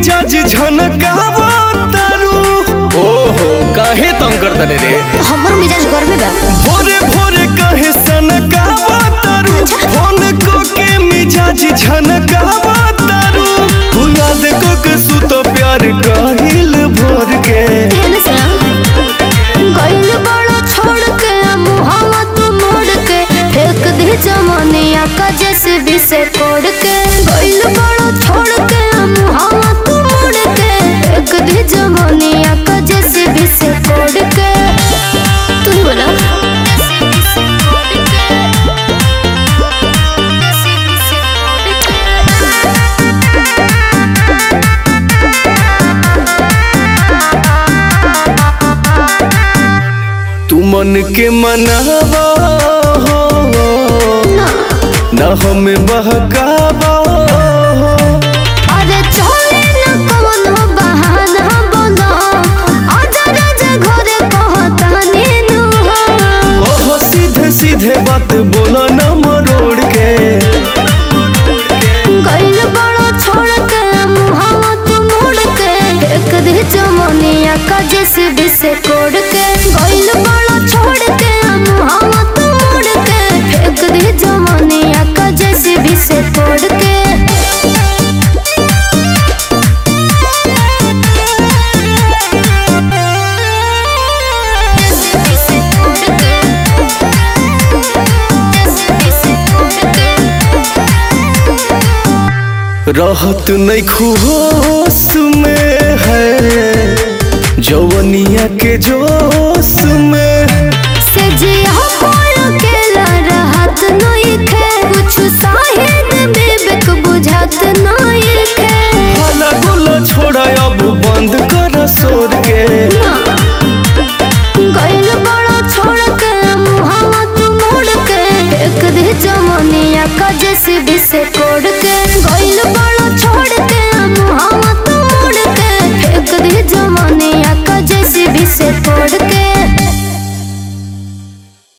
मिजाज झनकावा तारू ओहो काहे तंग कर तने रे हमर मिजाज गर्मे बा भोरे भोरे काहे सनकावा तारू फोन को के मिजाज झनकावा तारू तू याद को के सुत प्यार काहिल भोर के हेले से गइल बड़ा छोड़ के मुहावा तू मोड़ के फेंक दे जमानिया का जैसे भी से कोड़ के गइल बड़ा छोड़ के मुहावा तू मोड़ के फेंक दे जमानिया का जैसे भी से कोड़ के तू ही बोला तू मन के मनावा हो ना न हमें बहकावा हो अरे चले ना कौन बहाना बोलो आजा राजा घरे कहता नीनू हो ओहो सीधे सीधे बात बोलो न मरोड़ के गइल बड़ा छोड़ के मुहावा तू मोड़ के एक दे जमनिया का जैसे भी से कोड़ के गइल बड़ा छोड़ के मुहावा तू मोड़ के फेंक दे जमनिया का जैसे भी से कोड़ के रहत नहीं खुश में है जवनिया के जोश में से जिया कोल के रहत नहीं खे कुछ साहिद बेबक बुझात नहीं खे हला गुला छोड़ा अब बंद कर सोर के गइल बड़ा छोड़ के मुहावा तू मोड़ के एक दे जमनिया का जैसे भी से कोड़ के